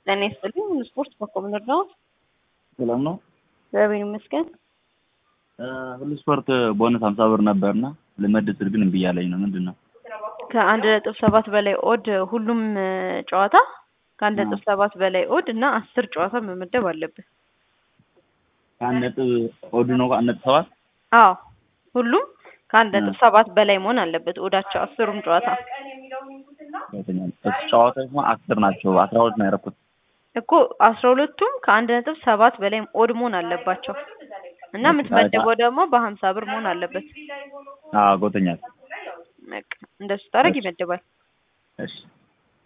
ጤና ይስጥልኝ። ስፖርት በኮምነር ነው። ሰላም ነው። እግዚአብሔር ይመስገን። ሁሉ ስፖርት ቦነስ ሀምሳ ብር ነበርና ልመድብ ስል ግን እምቢ እያለኝ ነው። ምንድን ነው? ከአንድ ነጥብ ሰባት በላይ ኦድ ሁሉም ጨዋታ ከአንድ ነጥብ ሰባት በላይ ኦድ እና አስር ጨዋታ መመደብ አለብን። ከአንድ ነጥብ ኦድ ነው ከአንድ ነጥብ ሰባት አዎ ሁሉም ከአንድ ነጥብ ሰባት በላይ መሆን አለበት ኦዳቸው አስሩም ጨዋታ ጨዋታ አስር ናቸው። አስራ ሁለት ነው ያደረኩት እኮ አስራ ሁለቱም ከአንድ ነጥብ ሰባት በላይ ኦድ መሆን አለባቸው እና የምትመደበው ደግሞ በሀምሳ ብር መሆን አለበት። አዎ ጎተኛል። በቃ እንደሱ ታደርግ ይመደባል። እሺ